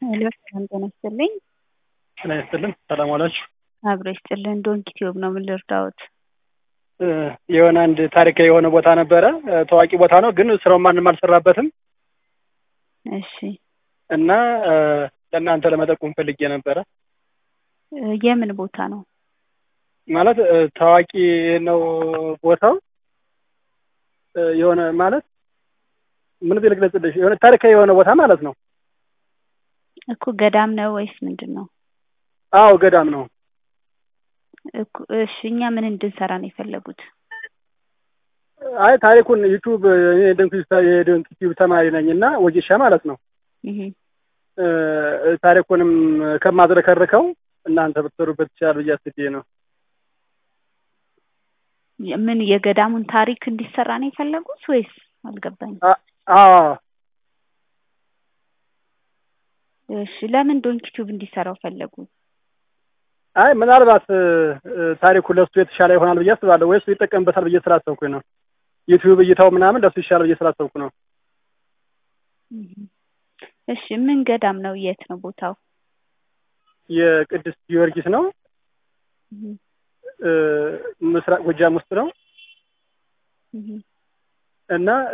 ሄሎ ሰላም ጤና ይስጥልኝ። ጤና ይስጥልን። ሰላም ዋላችሁ። አብሮ ይስጥልን። ዶንኪ ቲዩብ ነው። ምን ልርዳዎት? እ የሆነ አንድ ታሪካዊ የሆነ ቦታ ነበረ። እ ታዋቂ ቦታ ነው፣ ግን ስራውን ማንም አልሰራበትም እሺ እና እ ለእናንተ ለመጠቆም ፈልጌ ነበረ። እ የምን ቦታ ነው? ማለት እ ታዋቂ ነው ቦታው እ የሆነ ማለት ምን ብዬ ልግለጽልሽ? የሆነ ታሪካዊ የሆነ ቦታ ማለት ነው። እኮ ገዳም ነው ወይስ ምንድን ነው? አዎ ገዳም ነው። እኮ እሺ፣ እኛ ምን እንድንሰራ ነው የፈለጉት? አይ ታሪኩን ዩቱብ እኔ የዶንኪ ቲዩብ ተማሪ ነኝ እና ወጌሻ ማለት ነው። እህ እ ታሪኩንም ከማዝረከርከው እናንተ ብትሰሩበት ይችላል ብዬ አስቤ ነው። ምን የገዳሙን ታሪክ እንዲሰራ ነው የፈለጉት ወይስ አልገባኝም። አ- አዎ እሺ ለምን ዶንኪ ቲዩብ እንዲሰራው ፈለጉ? አይ ምናልባት እ እ ታሪኩ ለሱ የተሻለ ይሆናል ብዬ አስባለሁ፣ ወይስ ይጠቀምበታል ብዬ ስላሰብኩኝ ነው። ዩቲዩብ እይታው ምናምን ለሱ ይሻላል ብዬ ስላሰብኩ ነው። እህ እሺ ምን ገዳም ነው? የት ነው ቦታው? የቅዱስ ጊዮርጊስ ነው። እህ እ ምስራቅ ጎጃም ውስጥ ነው እህ እና